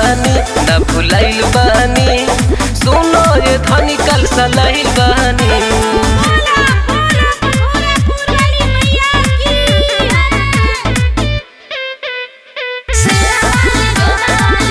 बानी न भुलाइल बानी सुनो ये धनी कल सलाइल बानी बोला बोला भोलापुर वाली मैया की शेरावाली जोधावाली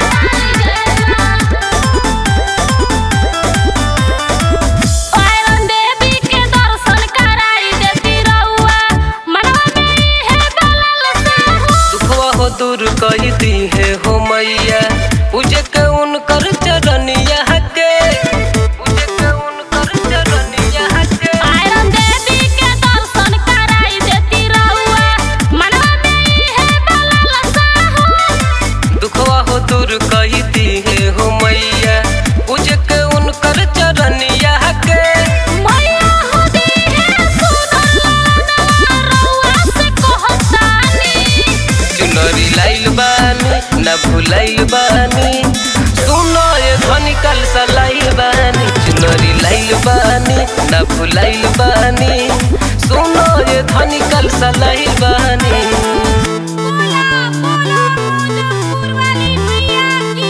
पायरन देवी के दर्शन कराई देती रउआ मनवा में है बलल साहू दुखवा हो दूर कही दी है हो मैया पूजे के उनकर चरनिया के पूजे के उनकर चरनिया के पायरन देवी के दर्शन कराई देती रउआ मनवा में है बलल साहू दुखवा हो दूर कही दी है हो मैया पूजे के उनकर चरनिया के मैया होदी है सुनल रउआ से कहतानी चुनरी लाइल बानी न भुलाइल बानी सुनो ये धनी कल सलाइल बानी चुनरी लाइल बानी न भुलाइल बानी सुनो ये धनी कल सलाइल बानी बोला बोला भोलापुर वाली मैया की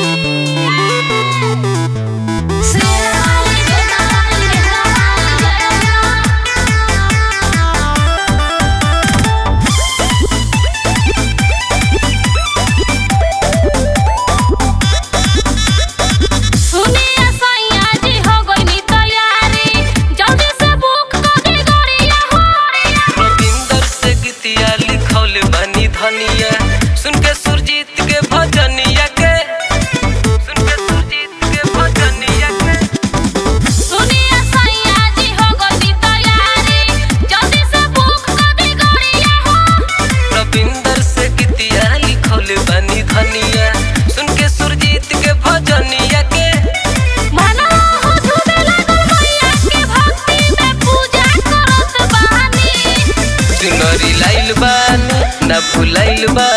शेरावाली जोधावाली सुनिए सैया जी हो गइनी तैयारी जल्दी से बुक कर दी गाड़िया हो रविंदर से गीतिया लिखौल बनी धनिया सुन के सुरजीत के भजनिया के सुन के सुरजीत के भजनिया के सुनिए सैया जी हो गइनी तैयारी जल्दी से बुक कर दी गाड़िया हो रविंदर से गीतिया लिखौल बनी धनिया सुन के सुरजीत के भजनिया के मनवा हो झूमे लागल मैया के भक्ति में पूजा करत बानी चुनरी लाइल बानी न भुलाइल बानी